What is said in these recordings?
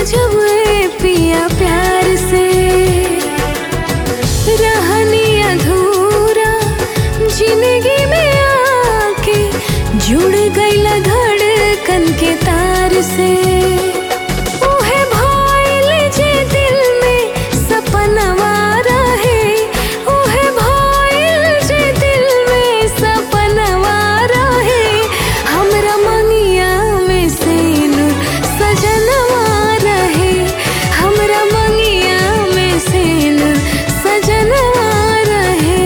जब ए पिया प्यार से रहनी अधूरा जिंदगी में आके जुड़ गईला धड़कन के तार से उहे भइल जे दिल में सपनवा रहे उहे भइल जे दिल में सपनवा रहे हमरा मंगिया में से नूर सजनवा रहे हमरा मंगिया में से नूर सजनवा रहे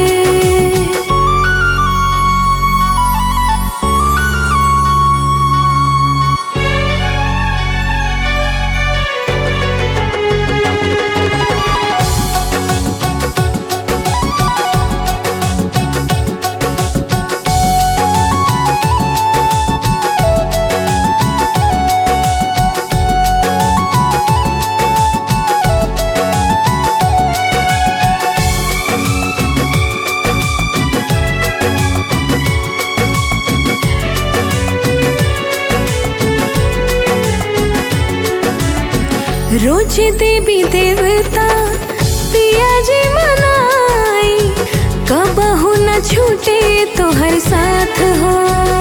रोज देवी देवता पिया जी मनाई कबहू न छूटे तो हर साथ हो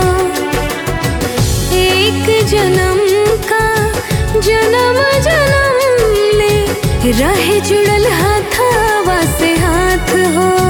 एक जन्म का जन्म जन्म ले रहे जुड़ल हाथावा से हाथ हो